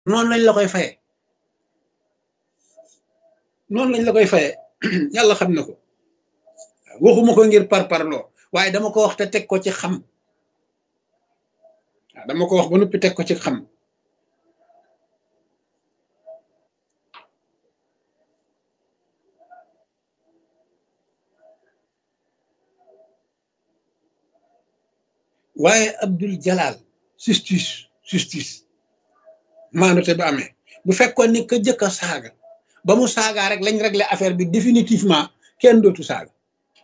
noonu lañ la koy faye noonu lañ la koy faye yàlla xam na ko waxuma ko ngir par parloo waaye dama ko wax te teg ko ci xam waaw dama ko wax ba noppi teg ko ci xam waaye Abdul Jalal justice justice maanute ba amee bu fekkoon ni ka jëkk a saaga ba mu saagaa rek lañ régler affaire bi définitivement kenn dootu saaga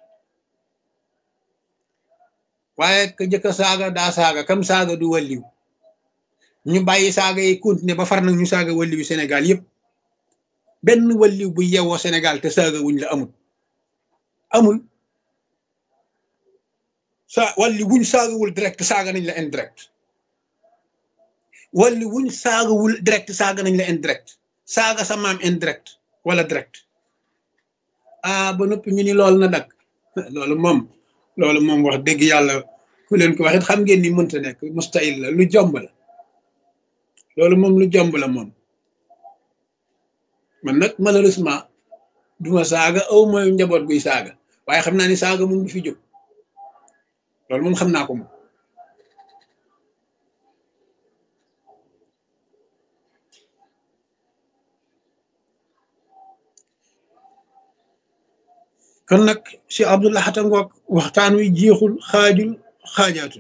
waaye ka jëkk a saaga daa saaga kam saaga du walliw ñu bàyyi saaga yi continuer ba far nag ñu saaga walliwu Sénégal yëpp benn walliw bu yewoo Sénégal te saaga wuñ la amul amul sa walli wuñ saagawul direct saaga nañ la indirect walli wuñ saagawul direct saaga nañ la indirect saaga sa maam indirect wala direct ah ba noppi ñu ni loolu na dak loolu moom loolu moom wax dëgg yàlla ku leen ko waxit xam ngeen ni mënta nekk mustahil la lu jomb la loolu moom lu jomb la moom man nag malheureusement duma saaga aw mooy njaboot guy saaga waaye xam naa ni saaga moom du fi jóg loolu moom xam naa ko moom kon nag si Abdullah Xata ngoog waxtaan wi jeexul xaajul xaajaatul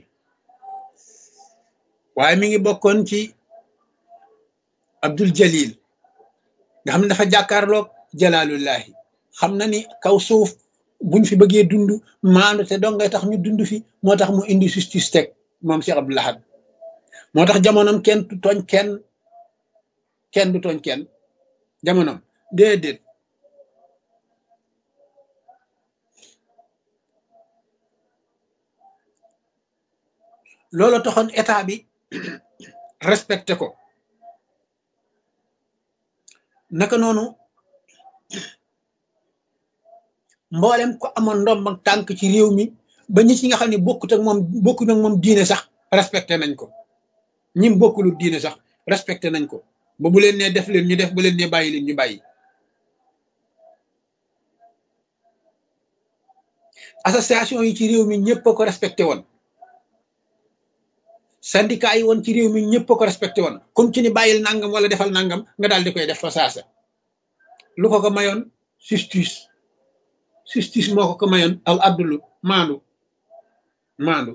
waaye mi ngi bokkoon ci Abdul Jalil nga xam ne dafa jàkkaarloog jalaalullahi xam na ni kaw suuf buñ fi bëggee dund maandu te dong ngay tax ñu dund fi moo tax mu indi justice teg moom Cheikh Abdou Lahad moo tax jamonoom kenn du tooñ kenn kenn du tooñ kenn jamonoom déedéet loolu taxoon état bi respecté ko naka noonu mboolem ko amoon ndomb ak tànk ci réew mi ba ñi ci nga xam ne bokkut ak moom bokkut ak moom diine sax respecté nañ ko ñim bokkulu diine sax respecté nañ ko ba bu leen nee def leen ñu def bu leen nee bàyyi leen ñu bàyyi association yi ci réew mi ñëpp a ko respecté woon syndicat yi woon ci réew mi ñëpp a ko respecté woon comme ci ni bàyyil nangam wala defal nangam nga daal di koy def fa saasa lu ko ko mayoon justice justice moo ko ko mayoon al abdulu maandu maandu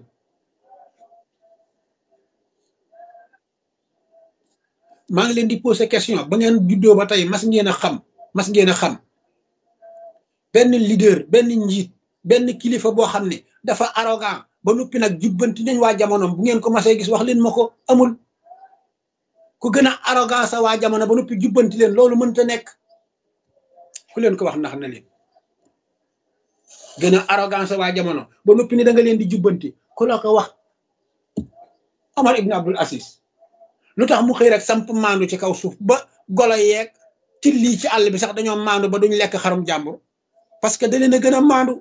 maa ngi leen di poser question ba ngeen juddoo ba tey mas ngeen a xam mas ngeen a xam benn leader benn njiit benn kilifa boo xam ne dafa arrogant ba noppi nag jubbanti nañ waa jamonoom bu ngeen ko masee gis wax leen ma ko amul ku gën a arrogant sa waa jamono ba noppi jubbanti leen loolu mënta nekk ku leen ko wax ndax na leen gën a arrogance waa jamono ba noppi ni da nga leen di jubbanti ku la ko wax Omar ibn Abdul Aziz lu tax mu xëy rek samp maandu ci kaw suuf ba golo yeeg tilli ci àll bi sax dañoo maandu ba duñ lekk xarum jàmbur parce que da leen a gën a maandu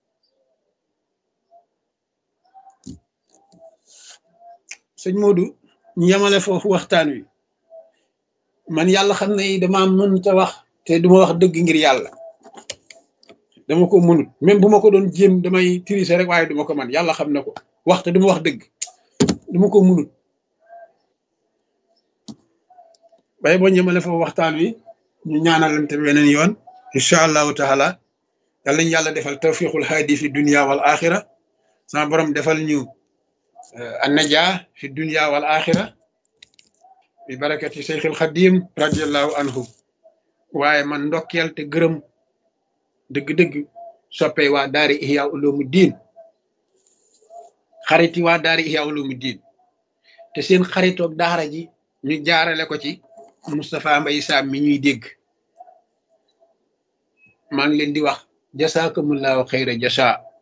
sëñ Modou ñu yemale foofu waxtaan wi man yàlla xam ne dama mën ta wax te duma wax dëgg ngir yàlla dama ko mënut même bu ma ko doon jéem damay tirise rek waaye duma ko man yàlla xam na ko waxte duma wax dëgg duma ko mënut bay boo ñëmale foofu waxtaan wi ñu ñaanalante beneen yoon incha allahu taala yàlla ñu yàlla defal tawfiqul haadi fi dunia wal axira sama borom defal ñu annaja fi dunia wal axira bi barakati seyxil xadim radiallahu anhu waaye man ndokkeel te gërëm dëgg-dëgg soppee waa daari ihya ulumu diin xariti waa daari ihya ulumu diin te seen xaritoog daara ji ñu jaarale ko ci Moustapha Mbaye Sam mi ñuy dégg maa ngi leen di wax jasaakumullahu xayra jasa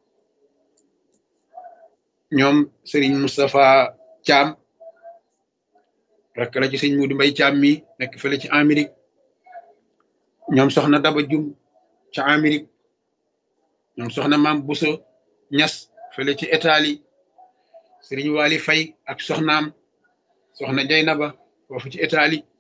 ñoom Serigne Moustapha Thiam rakk la ci sëñ Mudu Mbay Thiam mi nekk fële ci Amérique ñoom soxna Daba Jum ca Amérique ñoom soxna maam Buso Ñas fële ci Italie Sëriñ Wali Fay ak soxnaam soxna Jaynaba foofu ci Italie